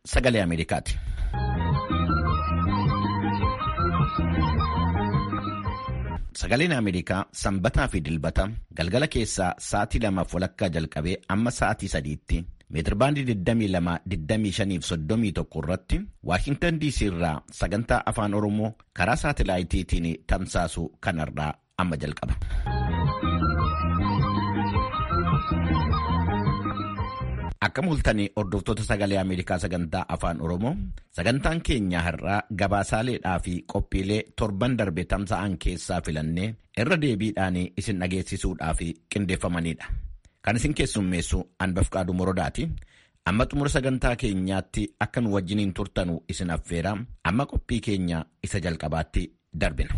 sagalee Ameerikaati. Sagaleen Ameerikaa sanbataa fi dilbata galgala keessaa sa'aatii lamaaf walakkaa jalqabee amma sa'aatii sadiitti meetirbaandii 22-25-31 irratti Waashintan DC irraa sagantaa afaan Oromoo karaa saatilaayitiitiin tamsaasu kanarraa amma jalqaba. Akka mul'atanii hordoftoota sagalee Ameerikaa sagantaa afaan Oromoo sagantaan keenya har'aa gabaasaaleedhaa fi qophiilee torban darbe tamsa'an keessaa filannee irra deebiidhaan isin dhageessisuudhaaf qindeeffamanidha. Kan isin keessummeessu Anbafqaaduu Morodaati. Amma xumura sagantaa keenyaatti akka nu wajjiniin turtanu isin affeera. Amma qophii keenya isa jalqabaatti darbina.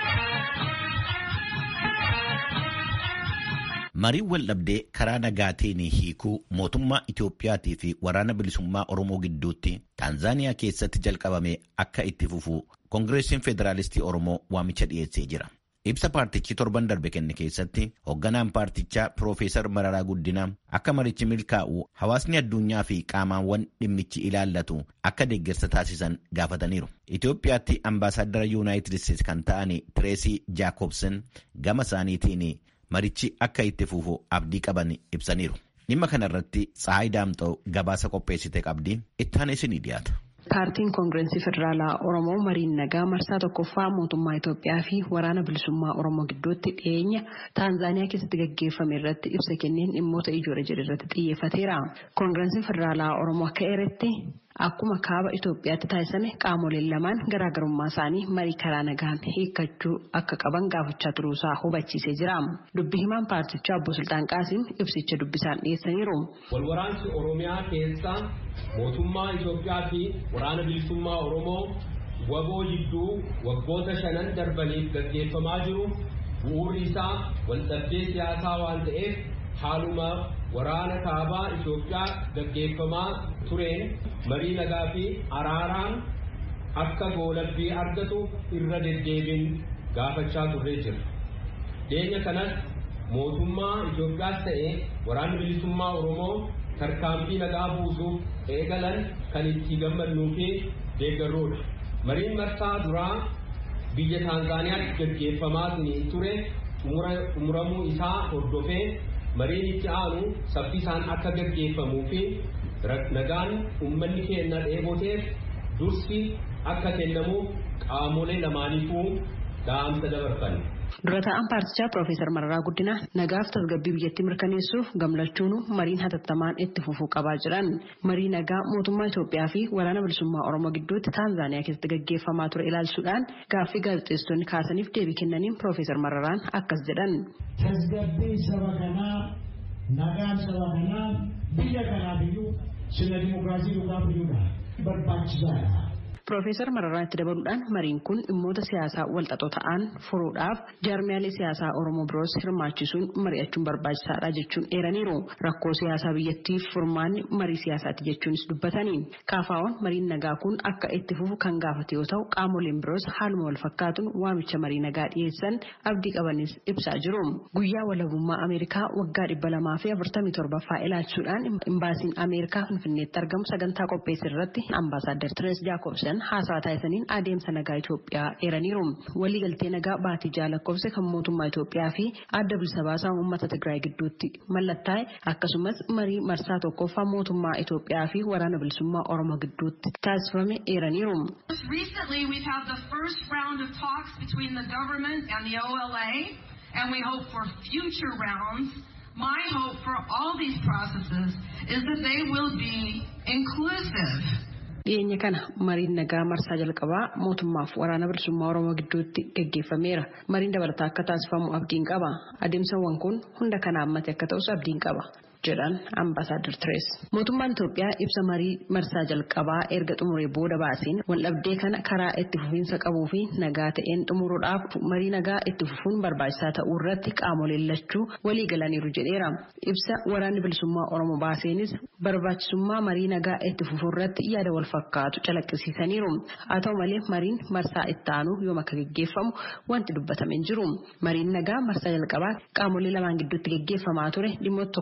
Mariin waldhabdee karaa nagaatiin hiikuu mootummaa Itoophiyaatii fi waraana bilisummaa Oromoo gidduutti Taanzaaniyaa keessatti jalqabame akka itti fufu Koongireesiin Federaalistii Oromoo waamicha dhiyeessee jira. Ibsa paartichi torban darbe kenne keessatti hoogganaan paartichaa Piroofeesar Mararaa Guddinaa akka marichi milkaa'u hawaasni addunyaa fi qaamaawwan dhimmichi ilaallatu akka deeggarsa taasisan gaafataniiru. Itoophiyaatti ambaasaaddara Yuunaayitid Isteetsi kan ta'an Tireesii Jaakobsen gama isaaniitiin marichi akka itti fufu abdii qaban ibsaniiru. Dhimma kanarratti Tsahaay Daamxoo gabaasa qopheessite qabdi itti isinii dhiyaata. Paartiin Koongireesii Federaalaa Oromoo mariin nagaa marsaa tokkoffaa mootummaa Itoophiyaa fi waraana bilisummaa Oromoo gidduutti dhiyeenya Taanzaaniyaa keessatti gaggeeffame irratti ibsa kenneen dhimmoota ijoollee jedhe irratti xiyyeeffateera. Koongireesiin Federaalaa Oromoo akka eeretti akkuma kaaba Itoophiyaatti taasisame qaamoleen lamaan garaagarummaa isaanii marii karaa nagaan hiikkachuu akka qaban gaafachaa turuusaa hubachiisee jira. Dubbi himaan paartichaa obbo Sultaan Qaasim ibsicha dubbisaan dhiyeessaniiru. Walwaraansi Oromiyaa keessa mootummaa Itoophiyaa fi waraana bilisummaa Oromoo waboo jidduu waggoota shanan darbaniif gaggeeffamaa jiru bu'uurri isaa waldhabdee siyaasaa waan ta'eef haaluma waraana kaabaa Itoophiyaa gaggeeffamaa tureen marii nagaa fi araaraan akka goolabbii argatu irra deddeebiin gaafachaa turree jira. Dhiyeenya kanas mootummaa Itoophiyaas ta'e waraanni bilisummaa Oromoo tarkaanfii nagaa buusuuf eegalan kan itti gammadnuu fi deeggarruudha. Mariin marsaa duraa biyya Taanzaaniyaatti gaggeeffamaa ture xumuramuu isaa hordofee mariin itti aanu saffisaan akka gaggeeffamuu fi nagaan uummanni keenya dheeboteef dursi akka kennamuuf qaamolee lamaaniifuu dhaamsa dabarfan. Dura taa'an paartichaa Piroofeesar Mararaa Guddinaa nagaaf tasgabbii biyyattii mirkaneessuuf gamlachuun mariin hatattamaan itti fufuu qabaa jiran marii nagaa mootummaa Itoophiyaa fi waraana bilisummaa Oromoo gidduutti Taanzaaniyaa keessatti gaggeeffamaa ture ilaalchuudhaan gaaffii gaazexeessitoonni kaasaniif deebii kennaniin Piroofeesar Mararaan akkas jedhan. Tasgabbii saba kanaa nagaan saba kanaa biyya kanaaf iyyuu sirna dimokiraasii dhugaaf iyyuudha barbaachisaadha. Piroofeesar Mararaan itti dabaluudhaan mariin kun dhimmoota siyaasaa walxaxoo ta'an furuudhaaf jaarmiyaalee siyaasaa Oromoo biroos hirmaachisuun mari'achuun barbaachisaadha jechuun eeraniiru. Rakkoo siyaasaa biyyattiif furmaanni marii siyaasaati jechuunis dubbatanii. Kaafaawwan mariin nagaa kun akka itti fufu kan gaafate yoo ta'u qaamoleen biroos haaluma wal fakkaatuun waamicha marii nagaa dhiyeessan abdii qabanis ibsaa jiru. Guyyaa walabummaa Ameerikaa waggaa dhibba lamaa fi afurtamii torbaffaa ilaalchuudhaan imbaasiin Ameerikaa Finfinneetti argamu sagantaa qopheesse irratti ambaasaaddar Tirees Jaakobsen haasaa taasisaniin adeemsa nagaa Itoophiyaa eeraniiru. Waliigaltee nagaa baatii jaalakkoofse kan mootummaa Itoophiyaa fi adda bilisa baasaa uummata Tigraay gidduutti mallattaa'e akkasumas marii marsaa tokkoffaa mootummaa Itoophiyaa fi waraana bilisummaa Oromoo gidduutti taasifame eeraniiru. Recently we've had the first round of talks between the government and the OLA and we hope for future rounds. My hope for all these processes is that they will be inclusive. dhiyeenya kana mariin nagaa marsaa jalqabaa mootummaaf waraana bilisummaa oromoo gidduutti gaggeeffameera mariin dabalataa akka taasifamu abdiin qaba adeemsawwan kun hunda kana hammate akka ta'us abdiin qaba jedhan ambaasaadar Tirees. Mootummaan Itoophiyaa ibsa marii marsaa jalqabaa erga xumuree booda baaseen waldhabdee kana karaa itti fufiinsa qabuu fi nagaa ta'een xumuruudhaaf marii nagaa itti fufuun barbaachisaa ta'uu irratti qaamoleen lachuu walii galaniiru jedheera. Ibsa waraanni bilisummaa Oromoo baaseenis barbaachisummaa marii nagaa itti fufuu irratti yaada wal fakkaatu calaqqisiisaniiru. Haa ta'u malee mariin marsaa itti aanu yoom akka gaggeeffamu wanti dubbatame hin jiru. Mariin nagaa marsaa jalqabaa qaamolee lamaan gidduutti gaggeeffamaa ture dhimmoota tokko tokko irratti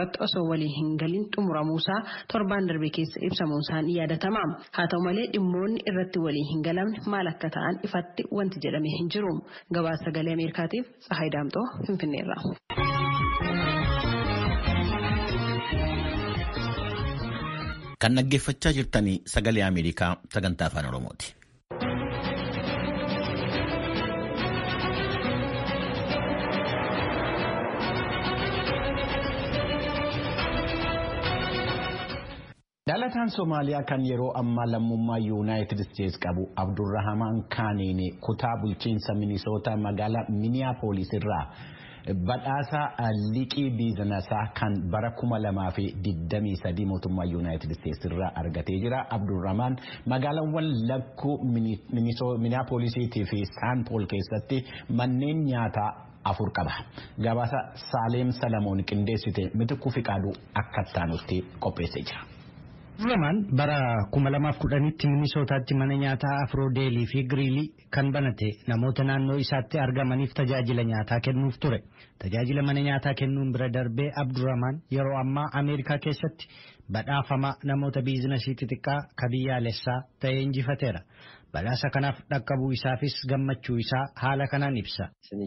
irratti osoo walii hin galin xumuramuusaa torbaan darbe keessa ibsamuunsaan yaadatama. Haa ta'u malee dhimmoonni irratti walii hin galamne maal akka ta'an ifatti wanti jedhame hin jiru. Gabaasa sagalee Ameerikaatiif Tsahaay Daamxoo Finfinneerra. Kan dhaggeeffachaa jirtanii sagalee Ameerikaa sagantaa afaan Oromooti. Dhalataan Somaaliyaa kan yeroo ammaa lammummaa Yuunaayitid Isteets qabu Abdurrahamaan Kaaniin kutaa bulchiinsa Minisootaa magaalaa Miniyaapolis irraa badhaasa liqii biizinasaa kan bara kuma lamaa fi digdamii sadii mootummaa Yuunaayitid Isteets irraa argatee jira. Abdurrahamaan magaalaawwan lakkuu Miniyaapolisiitii fi Saanpool keessatti manneen nyaataa afur qaba. Gabaasa Saaleem Salamoon qindeessite mitikuu fi qaaduu akka taanutti qopheessee jira. Abdurramaan bara kuma lamaaf kudhanitti Minisootaatti mana nyaataa Afroodeelii fi Giriilii kan banate namoota naannoo isaatti argamaniif tajaajila nyaataa kennuuf ture. Tajaajila mana nyaataa kennuun bira darbee Abdurramaan yeroo ammaa Ameerikaa keessatti badhaafama namoota biizinasii xixiqqaa ka biyyaalessaa ta'ee injifateera. Badhaasa kanaaf dhaqqabuu isaafis gammachuu isaa haala kanaan ibsa.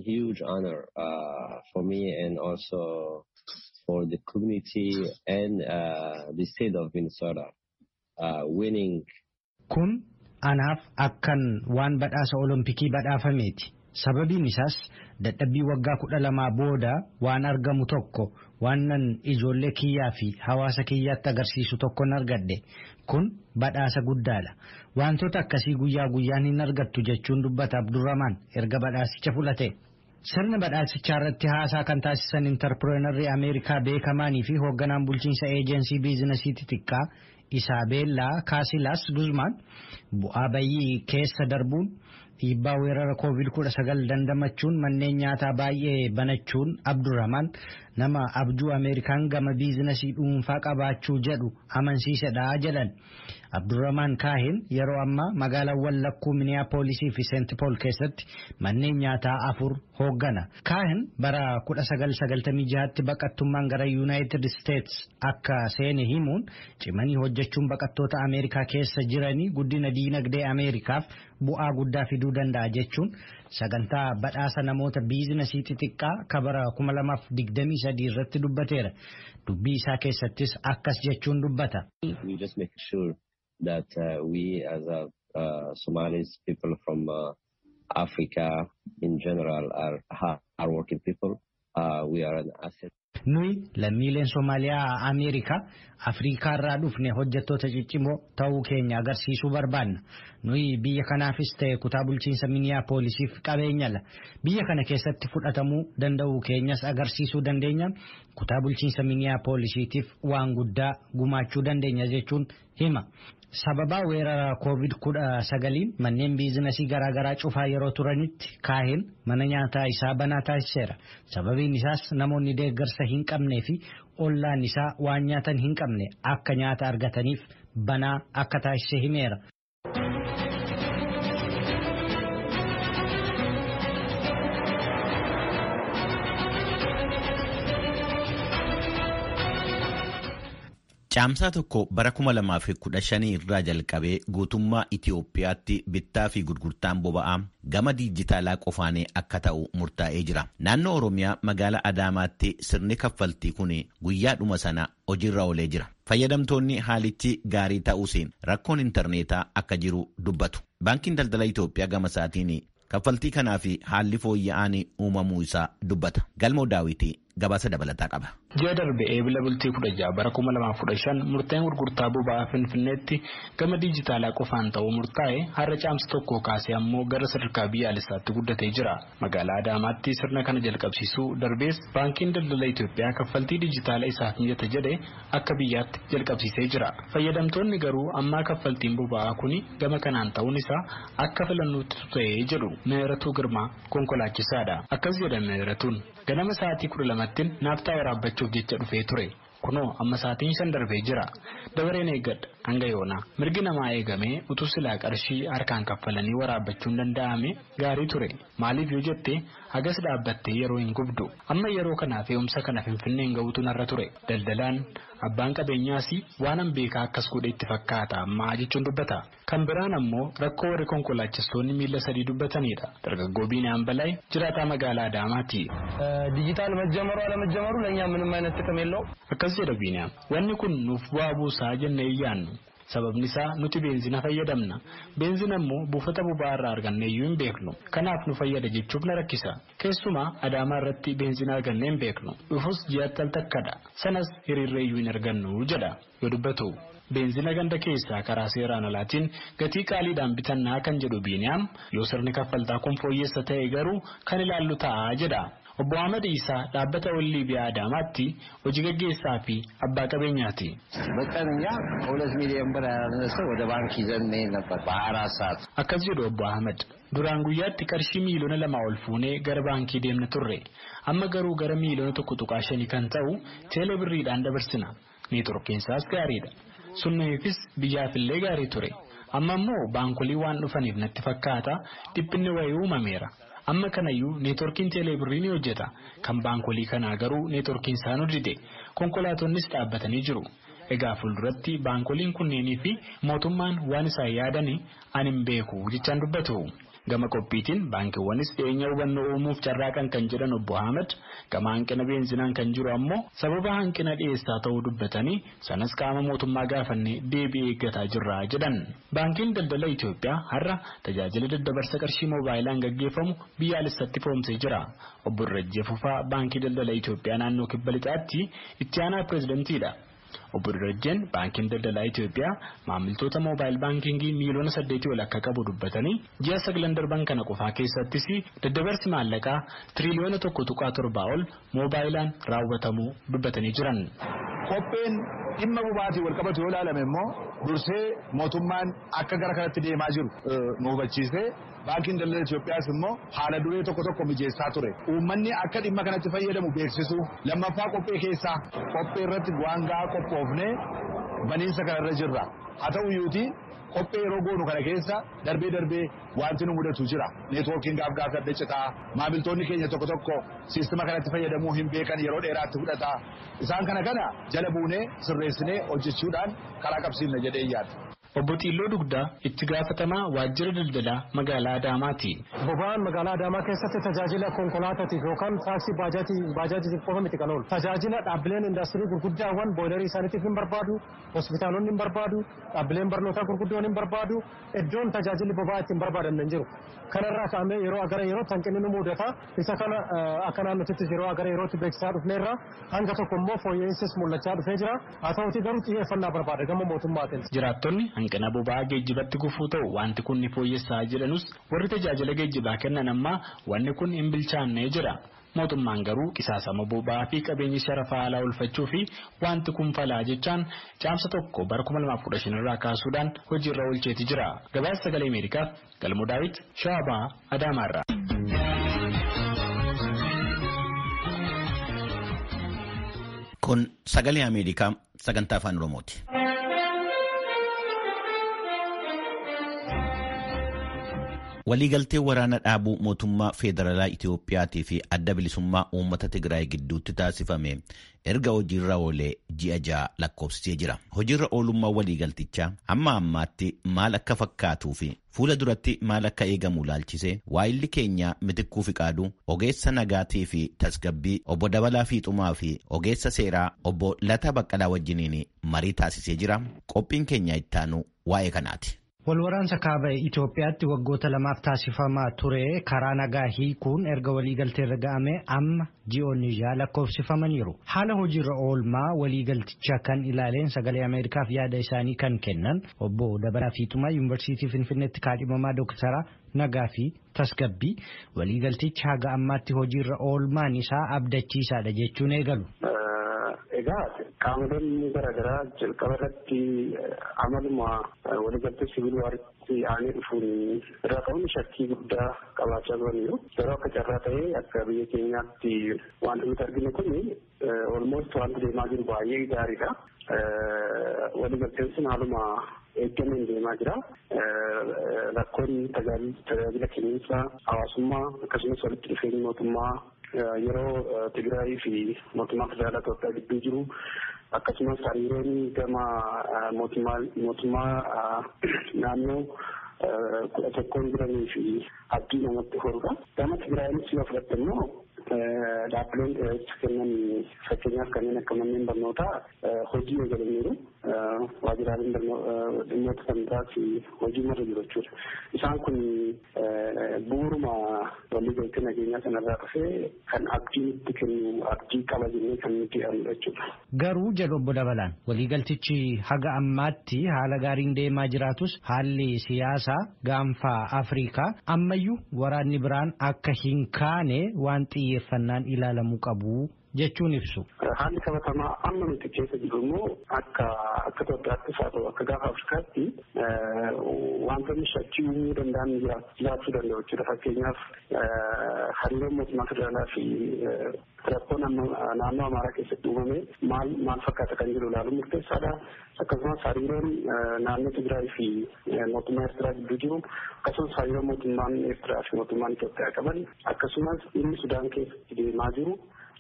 for the community and uh, the state of Minnesota uh, winning. Kun anaaf akkan waan badhaasa olompikii badhaafameeti. Sababiin isaas dadhabbii waggaa kudha lamaa booda waan argamu tokko waanan ijoollee kiyyaa fi hawaasa kiyyaatti agarsiisu tokkon argadhe. Kun badhaasa guddaadha. Wantoota akkasii guyyaa guyyaan hin argattu jechuun dubbata Abdurramaan erga badhaasicha fudhate. Sirna badhaasichaa irratti haasaa kan taasisan intarpireenarrii Ameerikaa beekamaanii fi hoogganaan bulchiinsa eejensii biizinasii xixiqqaa Isaabeellaa Kaasilaas Guzmaan bu'aa bayyii keessa darbuun dhiibbaa weerara COVID-19 dandamachuun manneen nyaataa baay'ee banachuun Abdurramaan nama abjuu Ameerikaan gama biizinasii dhuunfaa qabaachuu jedhu amansiisedha jedhan. Abdurramaan Kaahin yeroo ammaa magaalaawwan lakkuu Miniyaapolisii fi Seent Pool keessatti manneen nyaataa afur hooggana. Kaahin bara 1996tti baqattummaan gara Yuunaayitid Isteets akka seene himuun cimanii hojjechuun baqattoota Ameerikaa keessa jiranii guddina diinagdee Ameerikaaf bu'aa guddaa fiduu danda'a jechuun sagantaa badhaasa namoota biizinasii xixiqqaa ka bara 2023 irratti dubbateera. Dubbii isaa keessattis akkas jechuun dubbata. that uh, we as a uh, Somalis people from uh, Africa in general are hardworking people. Uh, we are an asset. Nuyi lammiileen Somaaliyaa Ameerikaa Afrikaa irraa dhufne hojjettoota ciccimoo ta'uu keenya agarsiisuu barbaanna. Nuyi biyya kanaafis ta'e kutaa bulchiinsa Miniyaapoolisiif qabeenyala. Biyya kana keessatti fudhatamuu danda'uu keenyas agarsiisuu dandeenya. Kutaa bulchiinsa Miniyaapoolisiitiif waan guddaa gumaachuu dandeenya jechuun hima. Sababaa weerara COVID-19 manneen biizinasii garaagaraa cufaa yeroo turanitti kaahin mana nyaataa isaa banaa taasiseera. Sababiin isaas namoonni deeggarsa hin qabnee fi ollaan isaa waan nyaatan hin qabne akka nyaata argataniif banaa akka taasise himeera. Caamsaa tokko bara kuma lamaa fi kudha shanii irraa jalqabee guutummaa Itiyoophiyaatti bittaa fi gurgurtaan boba'aa gama diijitaalaa qofaan akka ta'u murtaa'ee jira. Naannoo Oromiyaa magaalaa Adaamaatti sirni kaffaltii kun guyyaadhuma sana hojiirra oolee jira. Fayyadamtoonni haalichi gaarii ta'uusiin rakkoon intarneetaa akka jiru dubbatu. Baankiin daldala Itoophiyaa gama isaatiin kaffaltii kanaa fi haalli fooyya'aan uumamuu isaa dubbata. Galmoo daawwitii gabaasa dabalataa qaba. Ji'a darbe eebila bultii kudha ja'a bara kuma lamaaf kudha shan murteen gurgurtaa boba'aa Finfinneetti gama diijitaalaa qofaan ta'uu murtaa'e har'a caamsa tokko kaasee ammoo gara sadarkaa biyyaalessaatti guddatee jira. Magaalaa Adaamaatti sirna kana jalqabsiisuu darbees baankiin daldala Itoophiyaa kaffaltii diijitaalaa isaaf mijata jedhe akka biyyaatti jalqabsiisee jira. Fayyadamtoonni garuu ammaa kaffaltiin boba'aa kuni gama kanaan ta'uun isaa akka filannootti ta'ee jedhu Meeratuu Girmaa konkolaachisaadha. Akkas jedha Meeratuun ganama sa'aatii kudha lamattiin naaftaa waraabbachuuf jecha dhufee ture. Kunoo amma sa'aatiin shan darbee jira. Dabareen eeggadha. hanga yoona mirgi namaa eegamee utuu silaa qarshii harkaan kaffalanii waraabbachuun danda'ame gaarii ture maaliif yoo jette hagas dhaabbattee yeroo hin gubdu amma yeroo kanaaf fe'umsa kana finfinneen ga'uutu narra ture daldalaan abbaan qabeenyaas waanan beekaa akkas godhe itti fakkaata ammaa jechuun dubbata kan biraan ammoo rakkoo warri konkolaachistoonni miila sadii dubbatanidha dargaggoo biinaan balaa jiraataa magaalaa Adaamaati. ዲጂታል መጀመሩ አለመጀመሩ ለእኛ ምንም አይነት ጥቅም የለው akkas jedha biinaan wanni kun nuuf bu'aa buusaa jennee iyyaannu sababni isaa nuti beenzina fayyadamna beenzina immoo buufata boba'aa irraa arganne iyyuu hin beeknu kanaaf nu fayyada jechuuf na rakkisa keessumaa adaamaa irratti beenzina arganne hin beeknu dhufus ji'atti al takkadha sanas hiriirree iyyuu hin argannu jedha yoo dubbatu. beenzina ganda keessaa karaa seeraan alaatiin gatii qaaliidhaan bitannaa kan jedhu biiniyaam yoo sirni kaffaltaa kun fooyyessa ta'e garuu kan ilaallu ta'a jedha. Obbo Ahmad Isaa dhaabbata wallii biyaa Adaamaatti hojii gaggeessaa fi abbaa qabeenyaati. በቀን እኛ ከሁለት ሚሊዮን ብር ያላነሰ ወደ ባንክ ይዘን እንሄድ ነበር በአራት ሰዓት። Akkas jedhu Obbo Ahmad. Duraan guyyaatti qarshii miiliyoona lamaa ol fuunee gara baankii deemna turre. Amma garuu gara miiliyoona tokko tuqaa shanii kan ta'u teelee birriidhaan dabarsina. Neetworkiinsaas gaariidha. Sunniifis biyyaafillee gaarii ture. Amma immoo baankolii waan dhufaniif natti fakkaata dhiphinni wayii uumameera. Amma kanayyuu neetworkiin teeleebirrii ni hojjeta. Kan baankolii kanaa garuu neetworkiin isaan hojjete. Konkolaatonnis dhaabbatanii jiru. Egaa fuulduratti baankoliin kunneenii fi mootummaan waan isaan yaadanii ani hin beeku jechaan dubbatu. Gama qophiitiin baankiiwwanis dhiyeenya hubannoo uumuuf carraaqan kan jedhan obbo Ahmed gama hanqina beenzinaan kan jiru ammoo sababa hanqina dhiyeessaa ta'uu dubbatanii sanas qaama mootummaa gaafannee deebii eeggataa jirra jedhan. Baankiin daldala Itoophiyaa har'a tajaajila daddabarsa qarshii moobaayilaan gaggeeffamu biyyaalessatti foomsee jira. Obbo Dirajjee Fufaa baankii daldala Itoophiyaa naannoo kibba lixaatti itti aanaa pireezidentiidha. Obbo Dirajjeen baankiin daldalaa Itoophiyaa maamiltoota moobaayil baankingii miiliyoona saddeetii ol akka qabu dubbatanii ji'a sagalan darban kana qofaa keessattis daddabarsi maallaqaa tiriliyoona tokko tuqaa torbaa ol moobaayilaan raawwatamuu dubbatanii jiran. Qopheen dhimma boba'aatiin wal qabatu yoo ilaalame immoo dursee mootummaan akka gara kanatti deemaa jiru nu hubachiisee baankiin daldala Itoophiyaas immoo haala duree tokko tokko mijeessaa ture. Uummanni akka dhimma kanatti fayyadamu beeksisu lammaffaa qophee keessaa qophee irratti waan gahaa qophoofnee baniinsa kanarra jirra. Haa ta'u iyyuutii qophee yeroo goonu kana keessa darbee darbee wanti nu mudatu jira. Neetwoorkiin gaaf gaaf adda citaa maamiltoonni keenya tokko tokko siistima kanatti fayyadamuu hin beekan yeroo dheeraatti fudhata. Isaan kana kana jala buunee sirreessinee hojjechuudhaan karaa qabsiifna jedhee yaada. Obbo Xiilloo Dugdaa itti gaafatamaa waajjira daldalaa magaalaa Adaamaati. Boba'aan magaalaa Adaamaa keessatti tajaajila konkolaataatiif yookaan taaksii baajaajitiif qofa miti kan oolu. Tajaajila dhaabbileen indaastirii gurguddaawwan booyilarii isaaniitiif hin barbaadu, hospitaalonni hin barbaadu, dhaabbileen barnootaa gurguddoon hin barbaadu, iddoon tajaajilli boba'aa ittiin barbaadan hin jiru. Kanarraa kaa'amee yeroo gara yerootti hanqinni nu mudata. Isa kana akka naannotittis yeroo gara yerootti beeksisaa dhufneerra hanga tokko immoo fooyya'insis mul'achaa dhufee jira. Haa ta'uti garuu xiyyeeffannaa barbaada gama mootummaatiin. Jiraattonni hanqina boba'aa geejjibatti gufuu ta'u wanti kun ni fooyyessaa jedhanus warri tajaajila geejjibaa kennan ammaa wanni kun hin bilchaannee jira. Mootummaan garuu qisaasama boba'aa fi qabeenya sharafaa alaa oolfachuu fi wanti kun falaa jechaan caamsa tokko bara 2015 irraa kaasuudhaan hojiirra oolcheeti jira. Gabaasa sagalee Ameerikaaf Galmoo Daawit Shaabaa Adaamaarraa. Kun sagalee Ameerikaa sagantaa afaan Oromooti. Waliigaltee waraana dhaabuu mootummaa Feederaalaa Itiyoophiyaatii fi adda bilisummaa uummata Tigraay gidduutti taasifame erga hojiirra oolee ji'a ja'a lakkoofsisee jira. Hojiirra oolummaa waliigaltichaa amma ammaatti maal akka fakkaatuu fi fuula duratti maal akka eegamu laalchisee waayilli keenya mitikkuu fiqaaduu ogeessa nagaatii fi tasgabbii obbo Dabalaa Fiixumaa fi ogeessa seeraa obbo Lataa Baqqalaa wajjiniin marii taasisee jira. Qophiin keenya ittaanu waa'ee kanaati. Walwaraansa kaaba Itoophiyaatti waggoota lamaaf taasifamaa ture karaa nagaa hiikuun erga waliigaltee irra ga'ame amma ji'oonni ja'a lakkoofsifamaniiru. Haala hojiirra oolmaa waliigaltichaa kan ilaaleen sagalee Ameerikaaf yaada isaanii kan kennan obbo Dabalaa Fiixumaa Yuunivarsiitii Finfinneetti kaadhimamaa Dooktara Nagaa fi Tasgabbii waliigaltichi haga ammaatti hojiirra oolmaan isaa abdachiisaadha jechuun eegalu. Egaa qaamoleen garaagaraa jalqaba irratti amaluma waliigaltee sibiil waaritti aanee dhufuun irraa ka'uun shakkii guddaa qabaachaa turaniiru. Yeroo akka carraa ta'ee akka biyya keenyaatti wanti nuti arginu kun olmost wanti deemaa jiru baay'ee gaariidha. waliigalteen sun haaluma eeggameen deemaa jira. Rakkoon tajaajila kenniinsa hawaasummaa akkasumas walitti dhufeenyi mootummaa yeroo Tigraayii fi mootummaa federaalaa Itoophiyaa gidduu jiru akkasumas hariiroon gama mootummaa naannoo kudha tokkoon jiranii fi abdii namatti horudha. Gama Tigraayinis yoo fudhatte immoo dhaabbileen tajaajila kennan fakkeenyaaf kanneen akka manneen barnootaa hojii eegalaniiru. Waajjiraaleen dhimmoota kan biraas hojii marra jiru jechuudha. Isaan kun bu'uuruma waliigaltee nageenyaa sanarraa dhufee kan abdii nutti kennu abdii qaba jennee kan nuti yaadnu jechuudha. Garuu jedhu obbo Dabalaan waliigaltichi haga ammaatti haala gaariin deemaa jiraatus haalli siyaasaa gaanfaa Afrikaa ammayyuu waraanni biraan akka hin kaane waan xiyyeeffannaan ilaalamuu qabu jechuun ibsu. Haalli qabatamaa amma nuti keessa jiru immoo akka akka Itoophiyaattis haa ta'u akka gaafa Afrikaatti wantoonni shakkii uumuu danda'an jiraachuu danda'u jechuudha. Fakkeenyaaf hariiroon mootummaa federaalaa fi rakkoo naannoo Amaaraa keessatti uumame maal maal fakkaata kan jedhu ilaaluun murteessaadha. Akkasumas hariiroon naannoo Tigraay fi mootummaa Eertiraa gidduu jiru akkasumas hariiroo mootummaan Eertiraa fi mootummaan Itoophiyaa qaban akkasumas inni Sudaan keessatti deemaa jiru.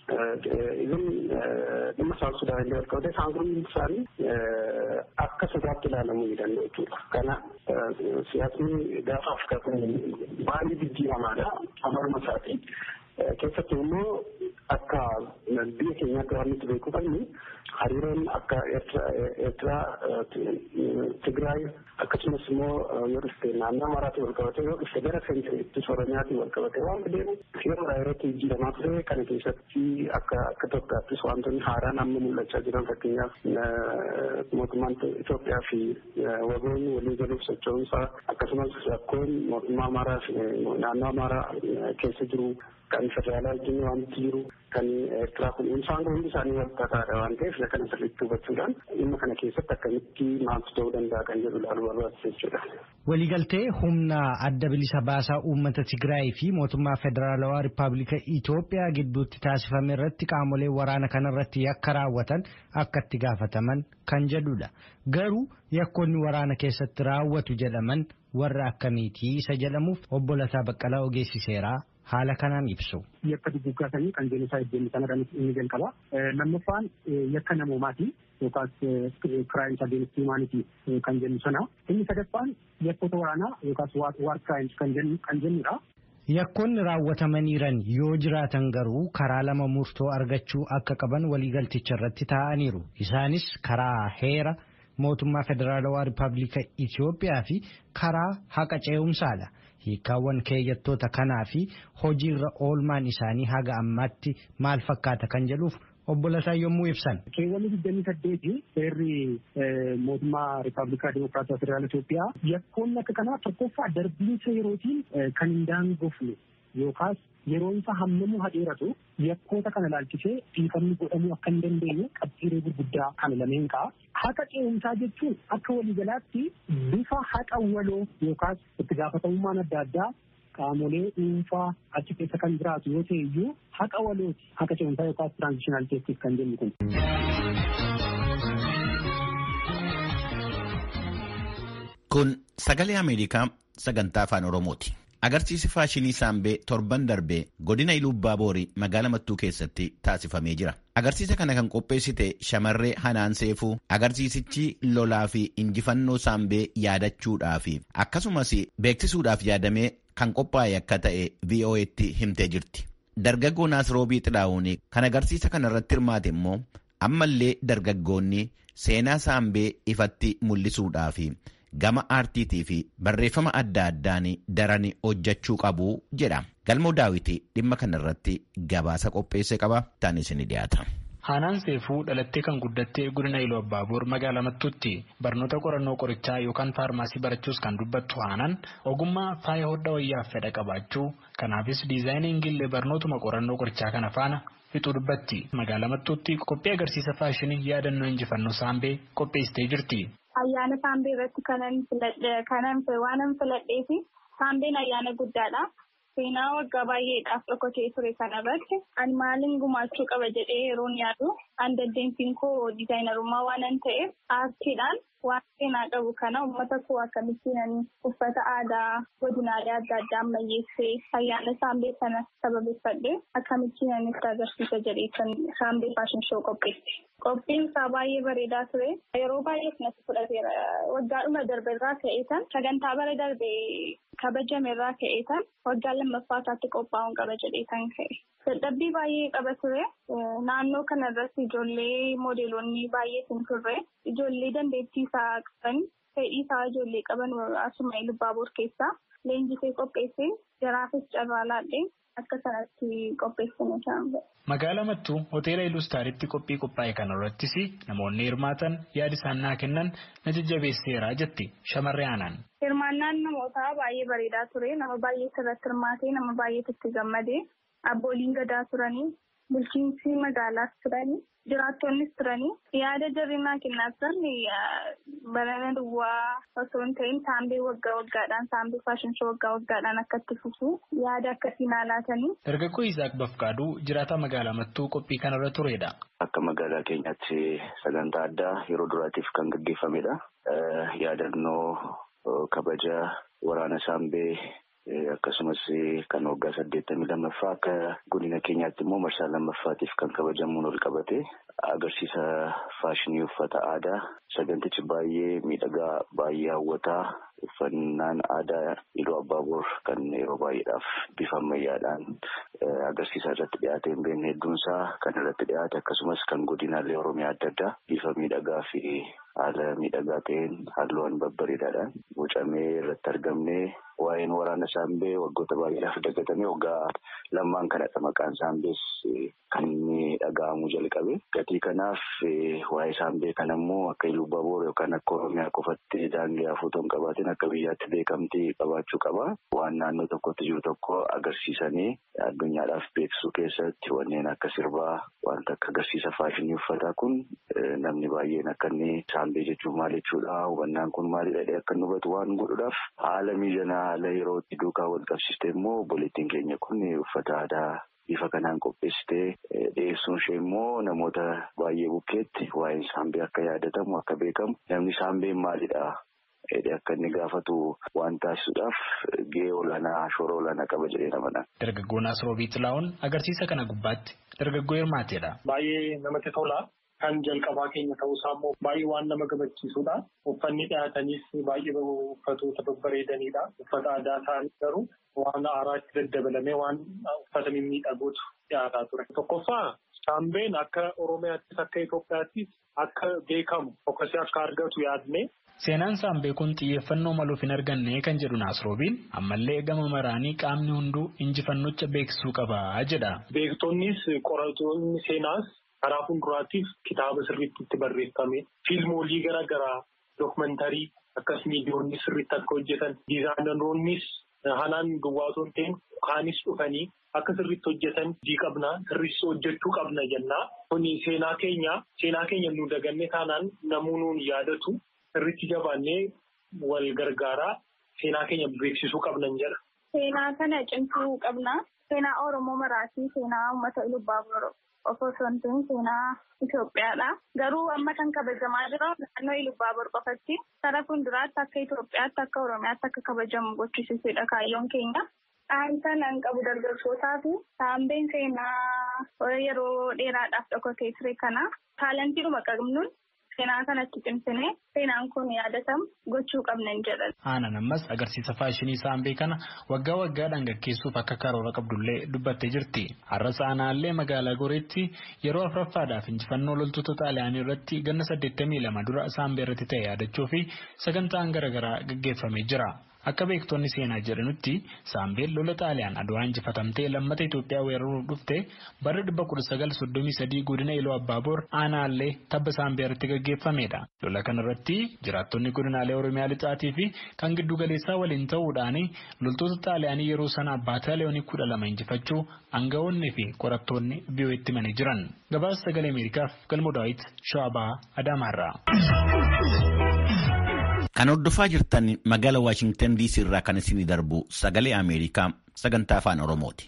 Isin dhimma isaan Sudaan illee walqabate isaan kun isaanii akka sodaatti ilaalamuu ni danda'u jechuudha. Kana siyaasni gaafa Afrikaa kun baay'ee jijjiiramaadha. Amaruma isaati. Keessattuu immoo akka biyya keenyaatti waan nuti beekuu qabnu hariiroon akka Eertiraa, Tigraay akkasumas immoo yoo dhufte naannoo Amaaraatti wal qabate yoo dhufte gara seentiriitti Oromiyaatti wal qabate waan deemu yeroodhaa yerootti jijjiiramaa ture kana keessatti akka akka Itoophiyaattis wantoonni haaraan amma mul'achaa jiran fakkeenyaaf mootummaan Itoophiyaa fi wagoonni walii galuuf socho'umsaa akkasumas rakkoon mootummaa Amaaraa fi naannoo Amaaraa keessa jiru kan federaalaa wajjin wanti jiru kan Eertiraa kun isaan kun hundi isaanii wal tataadha waan ta'eef kana sirriitti hubachuudhaan dhimma kana keessatti akkamitti maaltu ta'uu danda'a kan jedhu ilaaluu barbaachisa jechuudha. Waliigaltee humna adda bilisa baasaa uummata Tigraay fi mootummaa federaalawaa Rippaabilika Itoophiyaa gidduutti taasifame irratti qaamolee waraana kanarratti yakka raawwatan akka itti gaafataman kan jedhudha. Garuu yakkoonni waraana keessatti raawwatu jedhaman warra akkamiitii isa jedhamuuf obbo Lataa Baqqalaa ogeessi seeraa haala kanaan ibsu. Yakka duguggaasanii kan jenosaayid jennu sanadhaan inni jalqaba. Lammaffaan yakka namoomaati yookaas kiraayims ageenstii humaanitii kan jennu sana. Inni sadaffaan yakkoota waraanaa yookaas waar kiraayims kan jennudha. Yakkoonni raawwatamaniiran yoo jiraatan garuu karaa lama murtoo argachuu akka qaban waliigalticha irratti taa'aniiru. Isaanis karaa heera mootummaa federaalawaa rippaabilika Itoophiyaa fi karaa haqa ce'umsaadha. hiikkaawwan keeyyattoota kanaa fi hojiirra oolmaan isaanii haga ammaatti maal fakkaata kan jedhuuf obbo Lataa yommuu ibsan. Keewwanni digdamii saddeeti seerri mootummaa Rippaabilikaa Dimokiraatawaa Federaala Itoophiyaa yakkoonni akka kanaa tokkoffaa darbiinsa yerootiin kan hin daangofne yookaas yeroon isaa hammamuu hadheeratu yakkoota kana laalchisee dhiifamni godhamuu akka hin dandeenye qabxiiree gurguddaa kana lameen ka'a. Haqa ce'umsaa jechuun akka waliigalaatti bifa haqa waloo yookaas itti gaafatamummaan adda addaa qaamolee dhuunfaa achi keessa kan jiraatu yoo ta'e iyyuu haqa walooti haqa ce'umsaa yookaas tiraanzishinaal teestis kan jennu kun. Kun sagalee Ameerikaa sagantaa afaan Oromooti. Agarsiisi faashinii saambee torban darbee godina Iluubbaa Boorii magaalaa Mattuu keessatti taasifamee jira. Agarsiisa kana kan qopheessite shamarree Hanaan Seefuu agarsiisichi lolaa fi injifannoo saambee yaadachuudhaaf akkasumas beeksisuudhaaf yaadamee kan qophaa'e akka ta'e VOA'tti himtee jirti. Dargaggoo Naasiroobii Xilaa'uun kan agarsiisa kana irratti hirmaate immoo ammallee dargaggoonni seenaa saambee ifatti mul'isuudhaaf. gama aartiitii fi barreeffama adda addaan daran hojjechuu qabu jedha. Galmoo daawwitii dhimma kanarratti gabaasa qopheesse qaba. Taan isin dhiyaata. Haanaan Seefuu dhalattee kan guddattee godina Iluu Abbaaboor magaalaa Mattuutti barnoota qorannoo qorichaa yookaan faarmaasii barachuus kan dubbattu Haanaan ogummaa faaya hodhaa wayyaaf fedha qabaachuu kanaafis diizaayiniingillee barnootuma qorannoo qorichaa kana faana fixuu dubbatti. Magaalaa Mattuutti qophii agarsiisa faashinii yaadannoo injifannoo saambee qopheessitee jirti. Ayyaana saambee irratti kanan filadhe kanan waanan filadhee fi saambeen ayyaana guddaadha. seenaa waggaa baay'eedhaaf dhokatee ture kanarratti ani maalin gumaachuu qaba jedhee yeroon yaadu an dandeettiin koo diizaayinarummaa waanan ta'eef aartiidhaan waan seenaa qabu kana uummata koo akkamittiin uffata aadaa godinaalee adda addaa ammayyeessee ayyaana saambee kana sababeeffadhe akkamittiin itti agarsiisa jedhee kan saambee faashin shoo qopheesse. Qophiin isaa baay'ee bareedaa ture. Yeroo baay'ee natti fudhateera. Waggaadhuma darbe irraa ka'eetan sagantaa bara darbe kabajame irraa ka'eetan waggaa lammaffaataatti qophaa'uun qaba jedheetan ka'e. Dadhabbii baay'ee qaba ture. Naannoo kana irratti ijoollee moodeelonni baay'ee hin turre. Ijoollee dandeettii isaa qaban fedhii isaa ijoollee qaban asuma Ilubaaboor keessaa leenjisee qopheessee jaraafis carraa laadhee akka sanatti qopheessine isaan Magaalaa Mattuu hoteela Ilustaaritti qophii qophaa'e kana irrattis namoonni hirmaatan yaada isaan naa kennan na jajjabeesseera jetti shamarree aanaan. Hirmaannaan namootaa baay'ee bareedaa ture. Nama baay'ee sirratti hirmaatee nama baay'eetu itti gammadee abbooliin gadaa turanii bulchiinsi magaalaas turanii jiraattonnis turanii yaada jarri naa kennaa turan barana duwwaa osoo hin ta'in saambee waggaa waggaadhaan saambee faashin shoo waggaa waggaadhaan akka itti fufu yaada akkasii naa laatanii. Dargaggoo Isaak Bafqaaduu jiraataa magaalaa Mattuu qophii kanarra turedha. Akka magaalaa keenyaatti sagantaa addaa yeroo duraatiif kan gaggeeffamedha. Yaadannoo kabaja waraana saambee akkasumas kan waggaa saddeettamii lammaffaa akka godina keenyaatti immoo marsaa lammaffaatiif kan kabajamuun ol qabate agarsiisa faashinii uffata aadaa sagantichi baay'ee miidhagaa baay'ee hawwataa uffannaan aadaa iluu abbaaboor kan yeroo baay'eedhaaf bifa ammayyaadhaan agarsiisa irratti dhiyaate hin beekne hedduunsaa kan irratti dhiyaate akkasumas kan godinaalee oromiyaa adda addaa bifa miidhagaa fi haala miidhagaa ta'een halluuwwan babbareedaadhaan bocamee irratti argamnee waa'een waraana saambee waggoota baay'eedhaaf dagatamee waggaa lammaan kanadha maqaan saambees kan inni dhaga'amuu jalqabe gatii kanaaf waa'ee saambee kana immoo akka ilubaaboor yookaan akka oromiyaa qofatti daangee hafuutoon qabaatiin akka biyyaatti beekamtii qabaachuu qaba waan naannoo tokkotti jiru tokko agarsiisanii addunyaadhaaf beeksisuu keessatti wanneen akka sirbaa wanta akka agarsiisa faashinii uffataa kun namni baay'een akka inni saambee jechuun maal jechuudha hubannaan kun maalidha akka inni hubatu waan godhuudhaaf haala mijataa haala yerootti duukaa wal qabsiiste immoo obboleettiin keenya kun uffata aadaa bifa kanaan qopheessitee dhiyeessuun ishee immoo namoota baay'ee bukkeetti waa'een saambee akka yaadatamu akka beekamu namni saambeen maalidha jedhee akka inni gaafatu waan taasisuudhaaf gahee olaanaa shoora olaanaa qaba jedhee namadha. Dargaggoon Asroobii Xilaa'oon agarsiisa kana gubbaatti dargaggoo hirmaateedha. Baay'ee namatti tola. Kan jalqabaa keenya ta'uusaa immoo baay'ee waan nama gammachiisudha. Uffanni dhiyaatanis baay'ee uffatoota babbareedanidha. Uffata aadaa isaanii garuu waan haaraatti daddabalamee waan uffata mimmiidhagootu dhiyaataa ture. Tokkoffaa saambeen akka Oromiyaattis akka Itoophiyaattis akka beekamu fokkasee akka argatu yaadne. Seenaan saambee kun xiyyeeffannoo maluuf hin arganne kan jedhu Naasroobiin ammallee gama maraanii qaamni hunduu injifannocha beeksisuu qaba jedha. Beektonnis qoratoonni seenaas karaa fuulduraatiif kitaaba sirriitti itti barreeffame fiilmoolii garaa garaa dookumentarii akkas miidiyoonni sirriitti akka hojjetan diizaayinaroonnis hanaan duwwaa osoo hin ta'in kaanis dhufanii akka sirriitti hojjetan hojii qabna sirriitti hojjechuu qabna jennaa kuni seenaa keenya seenaa keenya nu daganne taanaan namuu nuun yaadatu sirriitti jabaannee wal gargaaraa seenaa keenya beeksisuu qabnan jedha. Seenaa kana cimsuu qabna. Seenaa Oromoo maraatii seenaa uummata Ilubaaboor osoo hin ta'in seenaa Itoophiyaadha. Garuu amma kan kabajamaa jiru naannoo Ilubaaboor qofatti karaa fuulduraatti akka Itoophiyaatti akka Oromiyaatti akka kabajamu gochisiisuudha kaayyoon keenya. Dhaamsa nan qabu dargaggootaa fi saambeen seenaa yeroo dheeraadhaaf dhokatee ture kana taalantiidhuma qabnuun seenaa kanatti cimsine seenaan kun yaadatamu gochuu qabnan jedhan. Aanaan ammas agarsiisa faashinii saambee kana waggaa waggaadhaan gaggeessuuf akka karoora qabdullee dubbattee jirti. Har'as aanaallee magaalaa Goreetti yeroo afuraffaadhaaf injifannoo loltoota xaaliyaanii irratti ganna saddeettamii lama dura saambee irratti ta'e yaadachuu fi sagantaan garaagaraa gaggeeffamee jira. Akka beektonni seenaa jedhanutti saambeen lola xaaliyaan adwaa injifatamtee lammata Itoophiyaa weeraruuf dhufte bara 1933 godina Iluu Abbaaboor aanaallee tabba saambee irratti gaggeeffamedha. Lola kanarratti jiraattonni godinaalee Oromiyaa lixaatii fi kan giddu galeessaa waliin ta'uudhaan loltoota xaaliyaanii yeroo sana baataaliyoonii kudha lama injifachuu aangawoonni fi qorattoonni biyyoo itti himanii jiran. Gabaasa sagalee Ameerikaaf galmoo daawit Shawaabaa Adaamaarraa. Kan hordofaa jirtan magaalaa Waashingtan DC irraa kan isinii darbu sagalee Ameerikaa sagantaa afaan Oromooti.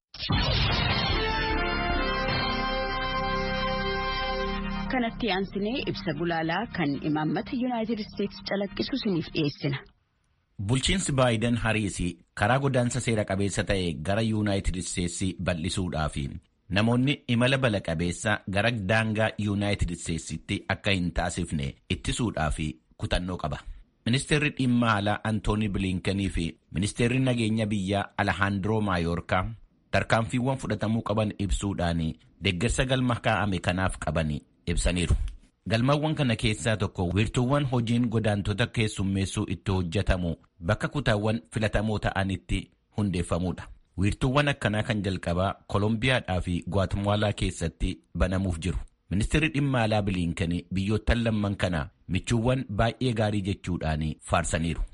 kanatti aansinee ibsa gulaalaa kan imaammata yuunaayitid isteetsi calaqqisu isiniif dhiyeessina. Bulchiinsi Baayiden Hariisi karaa godaansa seera qabeessa ta'e gara yuunaayitid isteetsi bal'isuudhaaf namoonni imala bala qabeessa gara daangaa yuunaayitid isteetsitti akka hin taasifne ittisuudhaaf kutannoo qaba. Ministeerri dhimma alaa Antooni Biliinkanii fi ministeerri nageenya biyyaa Alahaandiroo Maayoorkaa tarkaanfiiwwan fudhatamuu qaban ibsuudhaan deeggarsa galma kaa'ame kanaaf qaban ibsaniiru. Galmawwan kana keessaa tokko wiirtuuwwan hojiin godaantota keessummeessuu itti hojjetamu bakka kutaawwan filatamoo ta'anitti hundeeffamuudha. Wiirtuuwwan akkanaa kan jalqabaa Kolombiyaadhaa fi Gwatemaalaa keessatti banamuuf jiru. Ministeerri dhimma alaa Biliinkanii biyyoottan lamman kana michuuwwan baay'ee gaarii jechuudhaan faarsaniiru.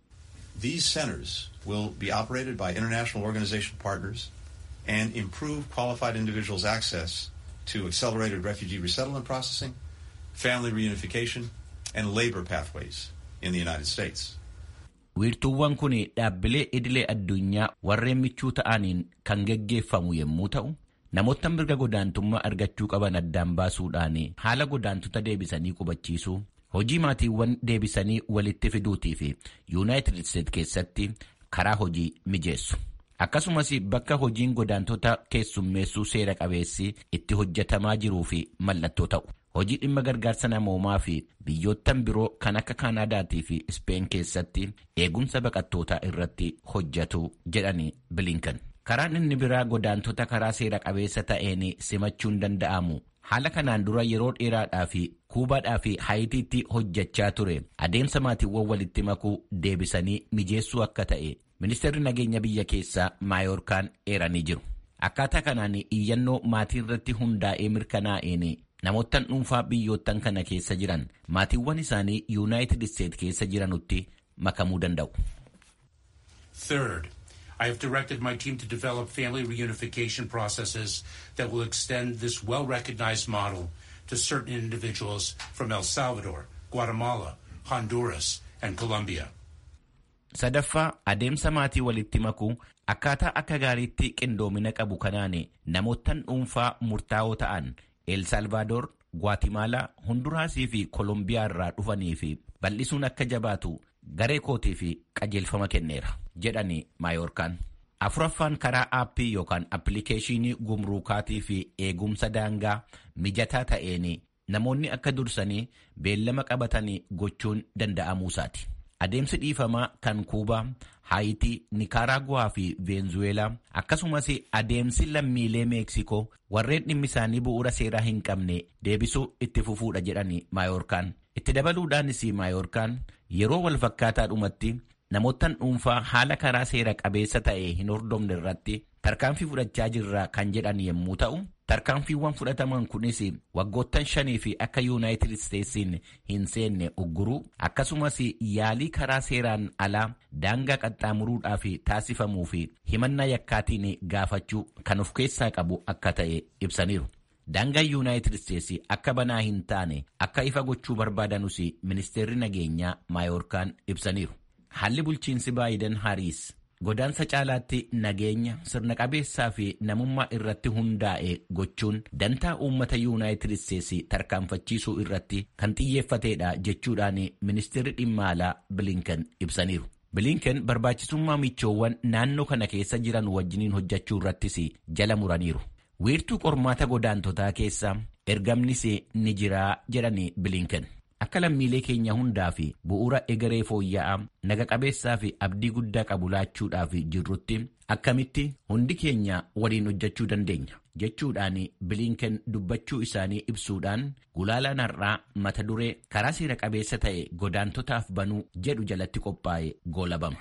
These centers will be operated by international organization partners and improve qualified individuals' access to accelerated refugee resettlement processing, family reunification, and labor pathways in the United States. Wiirtuuwwan kun dhaabbilee idilee addunyaa warreen michuu ta'aniin kan geggeeffamu yommuu ta'u, namoota mirga godaantummaa argachuu qaban addaan baasuudhaan haala godaantota deebisanii qubachiisuu, hojii maatiiwwan deebisanii walitti fiduutii fi yuunaayitid isteet keessatti karaa hojii mijeessu. Akkasumas bakka hojiin godaantota keessummeessuu seera qabeessi itti hojjetamaa jiruu fi mallattoo ta'u. Hojii dhimma gargaarsa namoomaa fi biyyoottan biroo kan akka Kaanaadaatii fi Ispeen keessatti eegumsa baqattootaa irratti hojjetu jedhani Bilinkan. Karaan inni biraa godaantota karaa seera qabeessa ta'een simachuun danda'amu. Haala kanaan dura yeroo dheeraadhaa fi kuubaadhaa fi haayitiitti hojjechaa ture adeemsa maatiiwwan walitti makuu deebisanii mijeessuu akka ta'e ministeerri nageenya biyya keessaa maayoorkaan eeranii jiru. Akkaataa kanaan iyyannoo maatii irratti hundaa'ee mirkanaa'een namoottan dhuunfaa biyyoottan kana keessa jiran maatiiwwan isaanii yuunaayitid isteet keessa jiranutti makamuu danda'u. Third, I have directed my team to develop family reunification processes that will extend this well-recognized model to certain individuals from El Salvador, Guatemala, Honduras, and Colombia. Sadaffaa adeemsa maatii walitti makuu akkaataa akka gaariitti qindoomina qabu kanaan namoottan dhuunfaa murtaa'oo ta'an El Salvador, Guatemala, Honduraasii fi Kolombiyaa irraa dhufanii fi bal'isuun akka jabaatu garee kootii fi qajeelfama kenneera jedhani maayoorkaan. Afuraffaan karaa aappii yookaan appilikeeshinii gumruukaatii fi eegumsa daangaa mijataa ta'een namoonni akka dursanii beellama qabatanii gochuun danda'amuusaati. Adeemsi dhiifamaa kan Kuubaa, Haayitii, Nikaraaguwaa fi Veenzuweelaa akkasumas adeemsi lammiilee Meeksikoo warreen dhimmi isaanii bu'uura seeraa hin qabne deebisuu itti fufuudha jedhani maayoorkaan. Itti dabaluudhaanis maayoorkaan yeroo wal fakkaataadhumatti namoottan dhuunfaa haala karaa seera qabeessa ta'e hin hordofne irratti tarkaanfii fudhachaa jirra kan jedhan yommuu ta'u, tarkaanfiiwwan fudhataman kunis waggoottan shanii fi akka yuunaayitid isteetsiin hin seenne ugguruu akkasumas yaalii karaa seeraan alaa daangaa qaxxaamuruudhaaf taasifamuu fi himannaa yakkaatiin gaafachuu kan of keessaa qabu akka ta'e ibsaniiru. Daangaan yuunaayitid isteetsi akka banaa hin taane akka ifa gochuu barbaadanus ministeerri nageenyaa maayoorkaan ibsaniiru. Haalli bulchiinsi Baayiden Hariis godaansa caalaatti nageenya sirna qabeessaa fi namummaa irratti hundaa'e gochuun dantaa uummata yuunaayitid isteetsi tarkaanfachiisuu irratti kan xiyyeeffateedha jechuudhaan ministeerri dhimma alaa Bilinken ibsaniiru. Bilinken barbaachisummaa michoowwan naannoo kana keessa jiran wajjiniin hojjechuu irrattis jala muraniiru. Wiirtuu qormaata godaantotaa keessa ergamnis ni jiraa jedhani Bilinken. Akka lammiilee keenya hundaa fi bu'uura egeree fooyya'aa naga qabeessaa fi abdii guddaa qabu laachuudhaaf jirrutti akkamitti hundi keenya waliin hojjechuu dandeenya jechuudhaan bilinken dubbachuu isaanii ibsuudhaan gulaalaan har'aa mata duree karaa seera qabeessa ta'e godaantotaaf banuu jedhu jalatti qophaa'e goolabama.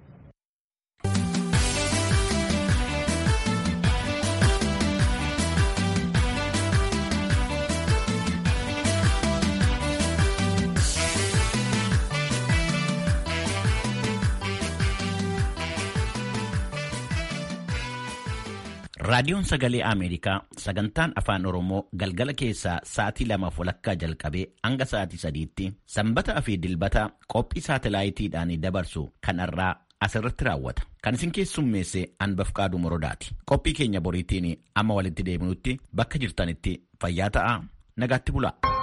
Raadiyoon Sagalee Ameerikaa sagantaan Afaan Oromoo galgala keessaa sa'aatii lamaaf walakkaa jalqabee hanga sa'aatii sadiitti sanbataa fi dilbata qophii saatalaayitiidhaan dabarsu kan irraa asirratti raawwata. Kan isin keessummeesse Anbafqaaduu Morodaati. Qophii keenya boriitiin amma walitti deebinutti bakka jirtanitti fayyaa ta'aa nagaatti bulaa.